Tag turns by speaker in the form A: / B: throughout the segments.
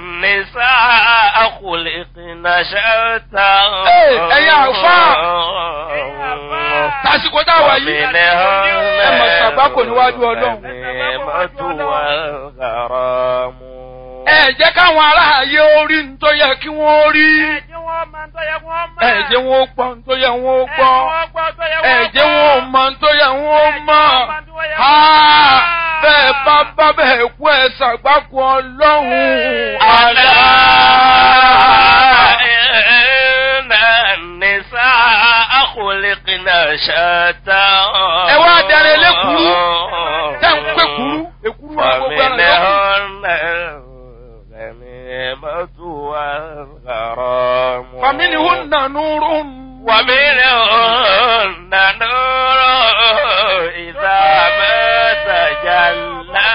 A: النساء خلقن شتى
B: Ee, ẹ̀yin àlùfáà. tásìkò tá a wà yìí ẹ mọ̀ ṣàgbákò níwájú ọlọ́run. ẹ jẹ́ káwọn aráàyè orí ń tó yẹ kí wọ́n rí.
C: Ẹ̀jẹ̀ wọn máa ń tọ́yẹ kí wọ́n mọ̀.
B: ẹ jẹ́ wọn ó gbọ́ ń tó yẹ wọ́n ó gbọ́. ẹ jẹ́ wọn ó mọ̀ ń tó yẹ wọ́n ó mọ̀. Ha! bẹ́ẹ̀ bá bá bẹ́ẹ̀ kú ẹ ṣàgbákò ọlọ́run.
A: ألا
B: àlá.
A: إن النساء خلقن شتى
B: ẹ wá darí elékuru tẹ́ ń pé kuru èkuru wa gbogbo ẹran yòókù.
A: فمنهن الغنيمة والغرام
B: فمنهن نور
A: ومنهن نور إذا ما تجلى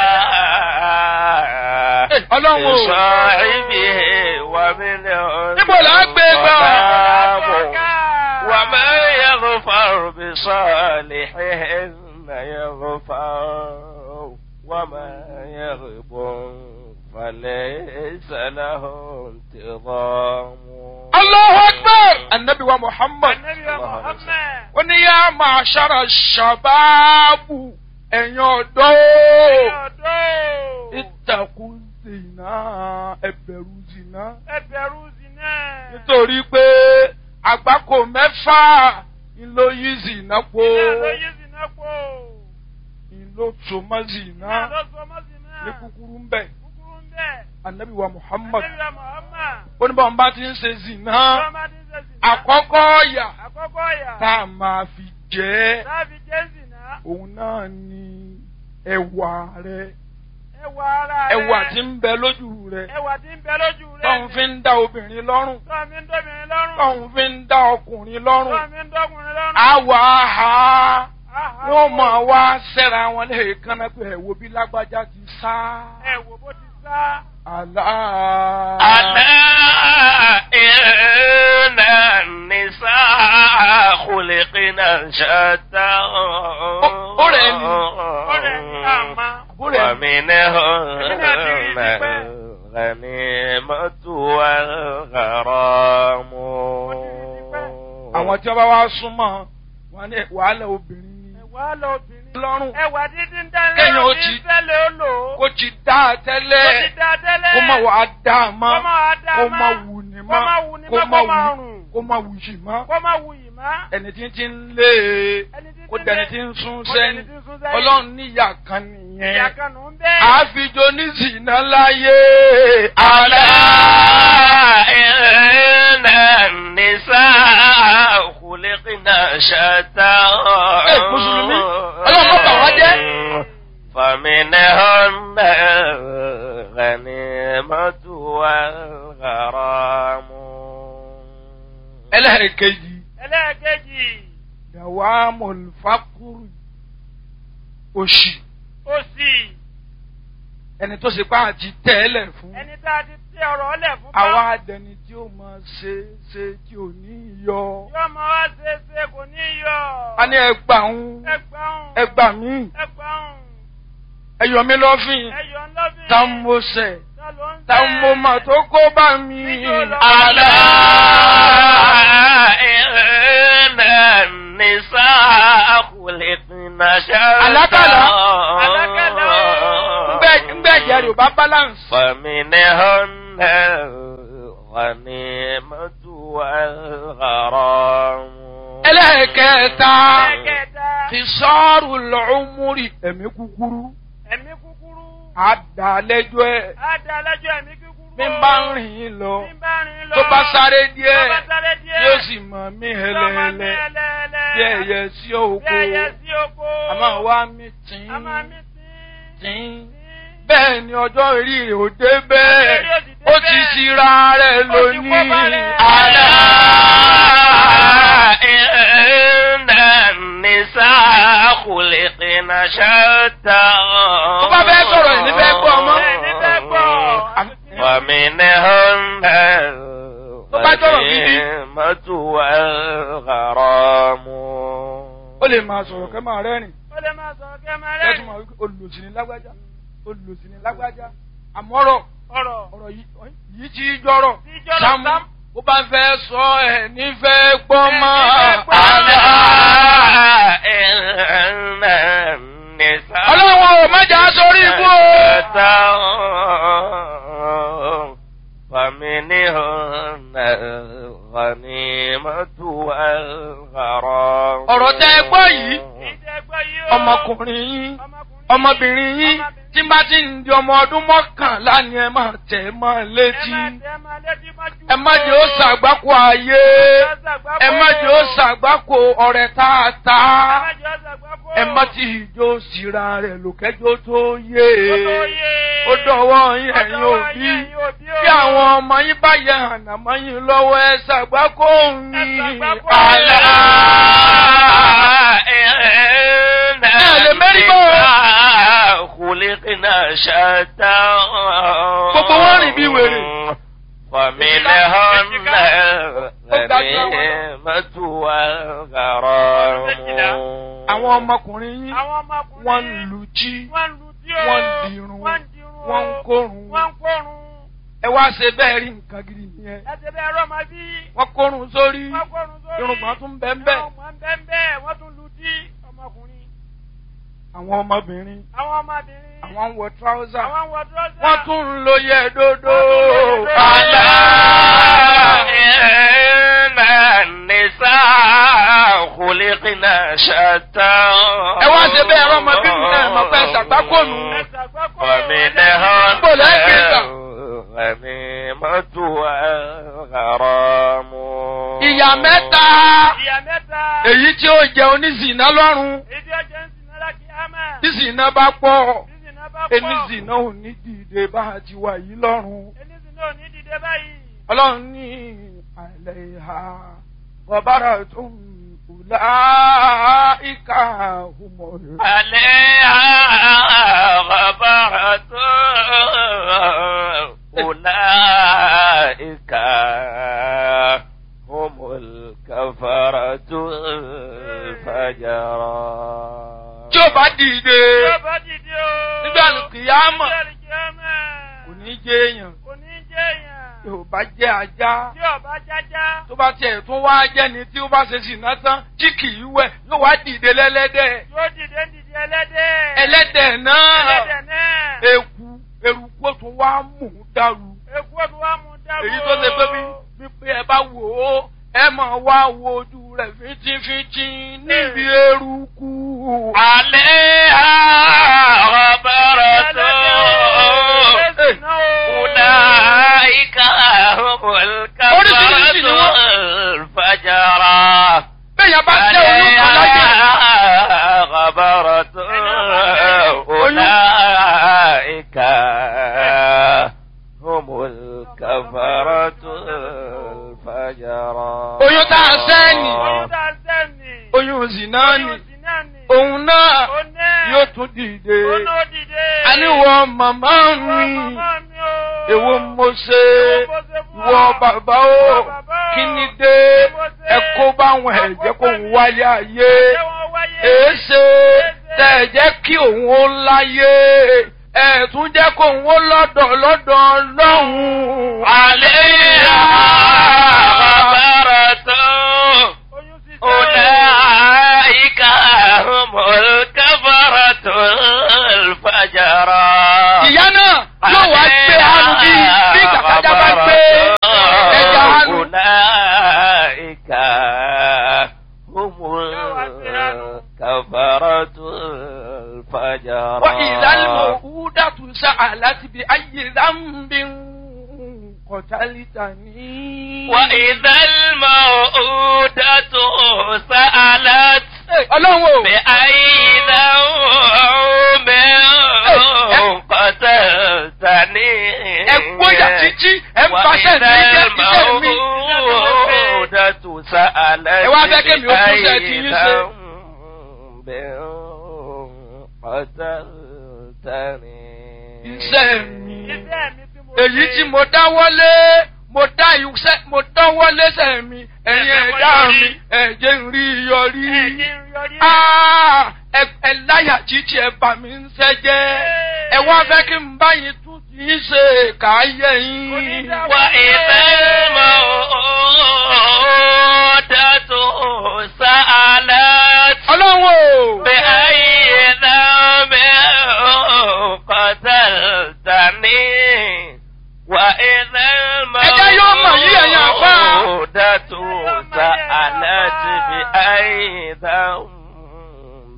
B: ọlọ́run o.
A: لصاحبه ومنهن
B: níbo là á gbé gbà.
A: ظلام وما يغفر بصالحهن يغفر وما يغب فليس له انتظام
B: Allahu Akbar! Annabi wa Muhammad.
C: Ànábì wa Muhammad.
B: Ó ní yá máa ṣára ṣàbáàbù ẹ̀yin ọ̀dọ́.
C: Ẹ̀yin ọ̀dọ́.
B: Ìtàkùn zìnà ẹ̀bẹ̀rù zìnà.
C: Ẹ bẹ̀rù zina.
B: Nítorí pé àgbákò mẹ́fà ló yí zìnà po.
C: Iná ló yí zina pò.
B: Ìlò tòmọ́ zìnà
C: Iná ló sọ mọ́ zina.
B: ní kúkúrú ń bẹ̀.
C: Kúkúrú ń bẹ̀.
B: Annabi wa Muhammad.
C: Ànábì wa Muhammad.
B: Ó ní báwọn bá ti ń ṣe zìnà.
C: Tọ́mọdé ń ṣe zina.
B: Àkọ́kọ́ ọ̀yà
C: Àkọ́kọ́ ọ̀yà.
B: tá a máa fi jẹ́ ẹ́.
C: Láàbí jẹ́ zina.
B: òun náà ni ẹwà rẹ
C: Ẹwà ara rẹ̀.
B: ẹwà tí ń bẹ lójú rẹ
C: Ẹwà tí ń bẹ lójú rẹ̀.
B: tóun fi ń dá obìnrin lọ́rùn
C: Tọ́ mi ń dóbìnrin lọ́rùn.
B: tóun fi ń dá ọkùnrin lọ́rùn
C: Tọ́ mi ń dọ́kùnrin lọ́rùn.
B: àwọ̀ àhá
C: Àhá.
B: wọ́n mọ̀ wá sẹ́ra wọn lẹ́ẹ̀kan náà pé ẹ̀wò bí lágbájá ti sá
C: Ẹ wò bó ti sá.
B: àlá.
A: ألا إن النساء خلقن شتى
B: ọ̀rẹ́ ni.
C: Ọ̀rẹ́ ni àmà.
A: ومنهن الغنيمة والغرام
B: àwọn tí wọ́n bá wá súnmọ́ wọn ní wàhálà obìnrin ni
C: Ẹ̀wà lọ obìnrin.
B: lọ́rùn
C: Ẹ̀wà dídí ń dání
B: Kéèyàn ó
C: lọ́rùn
B: ti-
C: ní tẹ́lẹ̀ ó lò ó.
B: kó ti dá a
C: Kó
B: tẹ́lẹ̀
C: ti dá tẹ́lẹ̀.
B: kó má wàá dá a mọ́
C: Kó má wá dá
B: kó
C: má.
B: má wù ní
C: Kó má
B: mọ́
C: wù ní
B: kó
C: mọ́,
B: má
C: kó má
B: wù
C: rùn.
B: kó má wù yìí mọ́
C: Kó má wù yìí má.
B: ẹni tí ń ti ń lé e
C: Ẹni tí
B: kó
C: ti ń
B: dẹni
C: lé-
B: tí ń sún
C: kó dẹni
B: sẹ́yìn
C: tí ń sún sẹ́yìn.
B: ọlọ́run níyà kan
C: Ìyá
B: nìyẹn
C: kan nù ń bẹ́ẹ̀.
B: àfijọ́ ní zìnà láyé
A: ألا
B: àlá
A: إن النساء خلقن شتى
B: Ẹ, Mùsùlùmí, Ọlọ́run má bà wá jẹ́.
A: فمنهن الغنيمة والغرام
B: ẹlẹ́ẹ̀kejì
C: Ẹlẹ́ẹ̀kejì.
B: yàwá mọ̀lùfákùrù òṣì
C: Òsì.
B: ẹni tó ṣe pa àti tẹ́lẹ̀ fún
C: Ẹni tá a ti tẹ ọ̀rọ̀ ọlẹ̀ fún bá.
B: àwa àdẹni tí ó máa ṣe ṣe tí ò ní yọ
C: Yóò máa wá ṣe é ṣe kò ní yọ.
B: a ní ẹgbà ń
C: Ẹgbàún.
B: ẹgbà mí
C: Ẹgbàún.
B: ẹyọ mi lọ́fìn
C: Ẹyọ ńlọ́bìn.
B: tá ń mo sẹ̀
C: Ta ló ń
B: tá ń mo mà tó kó bá mi.
A: ألا إن النساء خلقن شتى
B: Àlákàlà.
C: Àlákàlà.
B: ngbẹ ngbẹ ìyá rẹ ò bá balance.
A: فمنهن الغنيمة والغرام
B: ẹlẹ́ẹ̀kẹta
C: Ẹlẹ́ẹ̀kẹta.
B: ti sọ́ọ̀rù lọ́ọ́múrì ẹ̀mí kúkúrú
C: Ẹ̀mí kúkúrú.
B: àdàlẹ́jọ́ ẹ̀
C: Á da lẹ́jọ́ ẹ̀mí kúkúrú.
B: mi bá ń rìn lọ
C: Bí ń bá rìn lọ.
B: tó bá sáré díẹ̀
C: Tó bá sáré díẹ̀.
B: yóò sì mọ̀ mí
C: Yóò máa mí
B: hẹlẹ́hẹlẹ́
C: ẹlẹ́ẹ̀lẹ́.
B: bí ẹyẹ sí
C: Bí
B: òkú
C: ẹyẹ sí oko.
B: àmọ́ wá mi tìǹ
C: A máa mí tí.
B: tìǹ bẹ́ẹ̀ ni ọjọ́ orí rẹ̀ ò dé bẹ́ẹ̀
C: Ọjọ́ orí ò sì dé
B: ó ti
C: bẹ́ẹ̀.
B: ṣira rẹ̀
C: Ó ti kó
B: lónìí
C: bá rẹ̀.
A: ألا إن النساء خلقن شتى
B: tó bá fẹ́ sọ̀rọ̀ ẹ̀ ní fẹ́ gbọ́ ọmọ.
C: Ẹ̀ ní fẹ́ gbọ́.
A: ومنهن
B: Tó bá sọ̀rọ̀ gidi.
A: الغنيمة والغرام
B: ó lè máa sọ̀rọ̀ kẹ́ máa rẹ́rìn
C: Ó lè máa sọ̀rọ̀ kẹ́ máa
B: kẹ́tù
C: rẹ́rìn.
B: máa wípé olùsìn ní lágbájá olùsìn ní lágbájá àmọ́rọ̀
C: ọ̀rọ̀.
B: ọ̀rọ̀ yìí yìí ti jọrọ̀
C: Tí jọrọ̀
B: Sàámú
C: Sàámú.
B: bó bá fẹ́ sọ ẹ̀ nífẹ̀ẹ́ gbọ́ mọ́
C: Ẹ̀ nífẹ̀ẹ́ gbọ́.
A: ألا إن النساء
B: ọlọ́run ò mẹ́jà sórí ibú o.
A: فمنهن الغنيمة والغرام
B: ọ̀rọ̀ tẹ́ ẹ gbọ́ yìí
C: Ìjẹ́ gbọ́ yìí o.
B: ọmọkùnrin yín
C: Ọmọkùnrin.
B: ọmọbìnrin yín tí bá ti ń di ọmọ ọdún mọ́kànlá ni ẹ máa tẹ̀ ẹ́ mọ́
C: Ẹ
B: létí
C: má tẹ́ ẹ má létí mọ́jú.
B: ẹ má jẹ́ ó ṣàgbákò ayé ẹ má jẹ́ ó ṣàgbákò ọ̀rẹ́ tààtà
C: Ẹ má jẹ́ ó ṣàgbákò.
B: ẹ má ti ìjó síra rẹ̀ lòkẹ́jọ́ tó yé
C: Ó tó yé.
B: ó dọ̀wọ́ yín
C: Ó
B: ẹ̀yin
C: dọ̀wọ́
B: òbí
C: yín, ẹ̀yin òbí o.
B: bí àwọn ọmọ yín bá yẹ ànàmọ́ yín lọ́wọ́ ẹ ṣàgbákò yín
C: ṣàgbákò.
A: ألا إن
B: lè mérí bọ́.
A: النساء خلقنا شتى
B: Gbogbo wọn rìn bí wèrè.
A: فمنهن الغنيمة والغرام
B: àwọn ọmọkùnrin yín
C: Àwọn ọmọkùnrin.
B: wọ́n ń lu jí
C: Wọ́n ń lu tí o.
B: wọ́n ń dirun
C: Wọ́n ń dirun o.
B: wọ́n ń kórun
C: Wọ́n ń kórun.
B: ẹ wá ṣe bẹ́ẹ̀ rí nǹkan gidi nìyẹn
C: Ẹ ṣe bẹ́ẹ̀ rọ́ máa bí.
B: wọ́n kórun sórí
C: Wọ́n kórun sórí.
B: irùngbọ̀n tún bẹ́ẹ̀ bẹ́ẹ̀
C: Irùngbọ̀n bẹ́ẹ̀ bẹ́ẹ̀. Wọ́n tún lu tí ọmọkùnrin.
B: àwọn ọmọbìnrin
C: Àwọn ọmọbìnrin.
B: àwọn ń wọ tíráúsà
C: Àwọn ń wọ dúrọ́sà.
B: wọ́n tún ń lo yẹ dódó
C: Wọ́n tún ń lo yẹ dódó.
A: ألا إن النساء خلقنا شتى
B: ẹ wá ṣe bẹ́ẹ̀ rọ́ ọmọbìnrin náà mọ̀ pé ṣàgbákònù
C: Ẹ ṣàgbákò.
A: فمنهن
B: Bó lẹ́ gbé gbà?
A: الغنيمة والغرام
B: ìyá mẹ́ta
C: Ìyá mẹ́ta.
B: èyí tí ó jẹ oníṣìná lọ́rùn
C: Ìdí ọjọ́ ń sin náírà kí á máa.
B: tí ṣìná bá pọ̀
C: Sísìn náà bá pọ̀.
B: oníṣìná ò ní dìde bá a ti wà yìí lọ́rùn.
C: Enísìn náà ò ní dìde báyìí.
B: ọlọ́run ní àlẹ́ ìhà bọ̀bára tó ń kùlá ìka òmòrè.
A: عليها غبرة أولئك هم الكفرة الفجرة
B: tí ó bá dìde
C: Tí ó bá dìde o.
B: nígbà kìyàmọ̀
C: Nígbà kìyàmọ̀.
B: kò ní jẹ́ èèyàn
C: Kò ní jẹ́ èèyàn.
B: tí ò bá jẹ́ ajá
C: Tí ọba jájá.
B: tó bá tiẹ̀ tún wá jẹ́ni tí ó bá ṣe ṣìnà tán tí kì í wẹ̀ yóò wá dìde lẹ́lẹ́dẹ̀
C: Yóò dìde ń dìde ẹlẹ́dẹ̀.
B: ẹlẹ́dẹ̀ náà
C: Ẹlẹ́dẹ̀ náà.
B: eku eruku ó tún wá mú un dàrú
C: Èkú òtún wá mú dáwọ́.
B: èyí tó ṣe pé bí wípé ẹ bá wò ó ẹ máa wá wo ojú rẹ̀ fínjínfínjín níbi eruku.
A: عليها غبرة أولئك هم الكفرة الفجرة
B: bẹ́ẹ̀ bá jẹ́ oyún kan láyé
A: عليها غبرة أولئك هم الكفرة الفجرة
B: oyún tá a sẹ́ni
C: Oyún tá a sẹ́ni.
B: oyún zina ni
C: Oyún sì náà ni.
B: òun náà
C: Ó náà.
B: yóò tún dìde.
C: Ó náà dìde.
B: àníwọ̀ màmá
C: Ìwọ
B: mi
C: màmá mi o.
B: èwo mo ṣe
C: Èwo mo ṣe fún
B: ìwọ
C: ọ?
B: bàbá o
C: Ìwọ bàbá o.
B: kí ni dé
C: Kí mo ṣe?
B: ẹ kó báwọn ẹ̀jẹ̀ kó ń wáyé ayé
C: Ṣé wọ́n wáyé?
B: èéṣe tẹ̀ ẹ̀ jẹ́ kí òun ó láyé ẹ̀ tún jẹ́ kó òun ó lọ́dọ̀ lọ́dọ̀ lọ́hùn.
A: عليها غبرة
C: Oyún sì sẹ́.
A: أولئك هم الكفرة الفجرة
B: ìyá náà yóò wá gbé hanu bí bí kàkàjà bá gbé ẹja hanu.
A: أولئك هم الكفرة الفجرة
B: وإذا الموءودة سألت بأي ذنب قتلتني
A: وإذا الموءودة سألت
B: ọlọ́run o
A: بأي ذنب قتلتني
B: ẹ gbóyà títí ẹ ń paṣẹ ní iṣẹ́ iṣẹ́ mi.
A: الموءودة سألت
B: Ẹ wá fẹ́ kémi ó tún ṣe ti yín ṣe.
A: ذنب قتلتني
B: iṣẹ́ mi
C: Iṣẹ́ mi tí mo
B: èyí
C: ṣe.
B: tí mo dáwọ́lé mo dá iṣẹ́ mo dáwọ́lé sẹ́ mi ẹ̀yin ẹ̀dá mi ẹ̀jẹ̀ ń rí yọrí.
C: Ẹ̀jẹ̀ ń yọrí.
B: Ah, ẹ ẹ láyà títí ẹ bà mí ń sẹ́jẹ́ ẹ wá fẹ́ kí n báyìí tún ti kì í ṣe káyé yín.
A: وإذا الموءودة سألت
B: ọlọ́run o.
A: بأي ذنب قتلتني وإذا
B: Ẹjẹ́ yóò mọ̀ yí ẹ̀yin àfáà.
A: الموءودة سألت بأي ذنب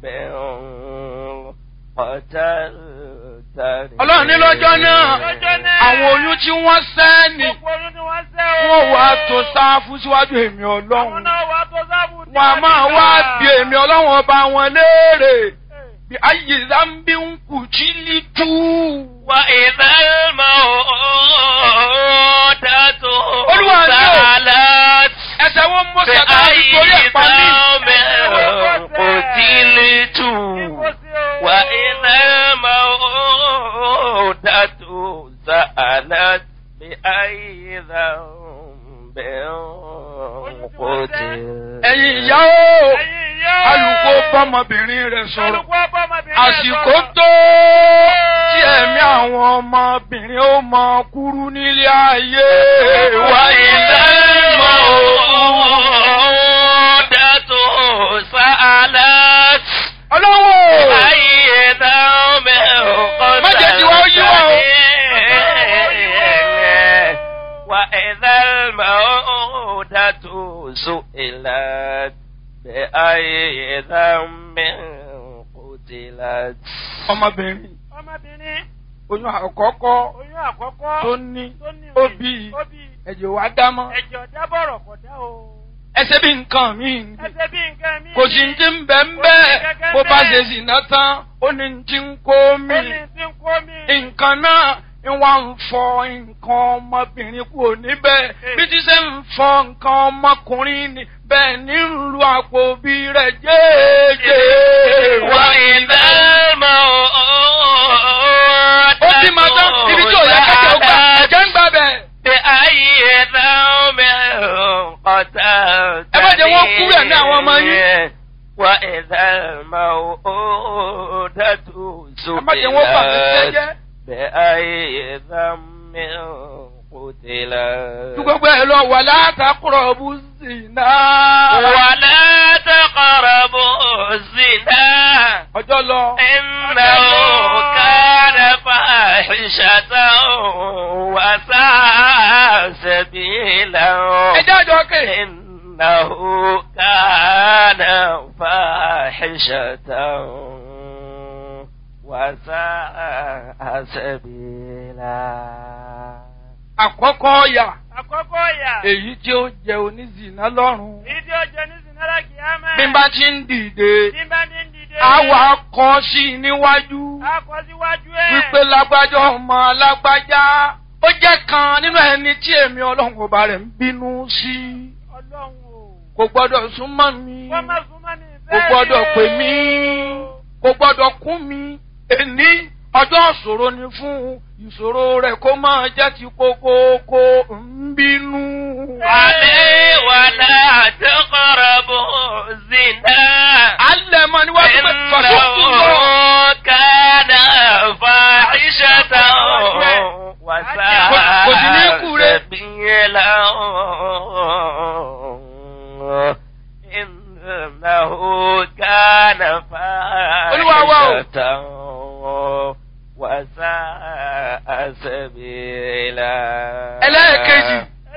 A: قتلتني
B: ọlọ́run ní lọ́jọ́ náà
C: Lọ́jọ́ náà.
B: àwọn oyún tí wọ́n sẹ́ ni
C: Gbogbo oyún ni wọ́n sẹ́ o.
B: wọ́n wá tó sáfù síwájú èmi
C: Àwọn
B: ọlọ́run.
C: náà wà tó sábù tí
B: wọn a máa
C: ti
B: wá
C: gbà.
B: bí èmi ọlọ́run ọba wọn léèrè
C: Eh.
B: bí ayé zambi ń kù jí lí tú.
A: وإذا الموءودة
B: Olúwa ni o.
A: سألت
B: ẹsẹ̀ wọn mọ sàkà nítorí
A: بأي
B: ẹ̀pá mi.
A: ذنب قتلت
C: Kíkó sí o.
A: وإذا الموءودة سألت بأي ذنب قتلت
B: ẹ̀yin ìyá o
C: Ẹ̀yin ìyá o.
B: alùpùpù bọ́mọbìnrin rẹ̀ sọ̀rọ̀
C: Alùpùpù ọmọbìnrin rẹ̀
B: àsìkò
C: sọ̀rọ̀.
B: tó tí ẹ̀mí àwọn ọmọbìnrin ó mọ kúrú nílé ayé
A: وإذا الموءودة سألت
B: ọlọ́wọ́
A: بأي ذنب
B: Má jẹ́ tí wọ́n yí wọ́n o.
A: قتلتني وإذا الموءودة سئلت بأي ذنب قتلت
B: ọmọbìnrin
C: Ọmọbìnrin
B: oyún àkọ́kọ́
C: oyún àkọ́kọ́
B: tó ní
C: tó ní
B: ó
C: rè,
B: bí
C: ó bí
B: ẹ̀jẹ̀ wá dámọ́
C: ẹ̀jẹ̀ ọ̀dá bọ̀rọ̀ kọ̀ dá o.
B: ẹsẹ̀ bí nǹkan mi
C: Ẹsẹ̀ bí nǹkan mi.
B: kò sí ti ń bẹ̀ ń bẹ́ẹ̀ bó bá ṣe sì ná tán ó ní ti ń kó mi
C: Ó ní tí ń kó mi.
B: nǹkan náà ń wá ń fọ nǹkan ọmọbìnrin kúrò níbẹ̀ bí ti ṣe ń fọ nǹkan ọmọkùnrin ni bẹ́ẹ̀ ní ń lu àpò bí rẹ̀ jẹ́ẹ́jẹ́.
A: وإذا الموءودة
B: ó bí màá tán ibi tí ò yẹ kẹ́kẹ́ ó gbà ẹ̀jẹ̀ ń gbà bẹ̀.
A: بأي ذنب قتلتني
B: Ẹ má jẹ́ wọ́n kúrò ní àwọn ọmọ yín.
A: وإذا الموءودة
B: ẹ má jẹ́ wọ́n bà mí
A: سئلت
B: jẹ́jẹ́.
A: بأي ذنب قتلت
B: ju gbogbo ẹ lọ wà látàkùrọ̀ bú sí náà.
A: ولا تقربوا الزنا
B: ọjọ́ lọ.
A: إنه كان فاحشة وساء سبيلا
B: ẹ jáde ọkẹ́.
A: إنه كان فاحشة وساء سبيلا
B: àkọ́kọ́ ọ̀yà
C: Àkọ́kọ́ ìyà.
B: èyí tí ó jẹ onízìnà lọ́rùn.
C: Èyí tí ó jẹ ní Sinara Kìámẹ́.
B: bí n bá ti ń dìde
C: Bí n bá ní ń dìde.
B: àwa kọ sí i níwájú
C: A kọ síwájú ẹ̀.
B: wípé lágbájá ọmọ lágbájá ó jẹ́ kan nínú ẹni tí èmi ọlọ́run ọba rẹ̀ ń bínú sí
C: Ọlọ́run o.
B: kò gbọ́dọ̀ súnmọ́ mi
C: Wọ́n má súnmọ́ mi
B: kò
C: bẹ́ẹ̀
B: gbọ́dọ̀
C: ni o.
B: pè mí kò gbọ́dọ̀ kún mi èní ọjọ́ ìṣòro ni fún ìṣòro rẹ̀ kó máa jẹ́ ti kókókó ń bínú.
A: عليه ولا تقربوا الزنا
B: alẹ́ mọ níwájú pé fàṣọ́kù lọ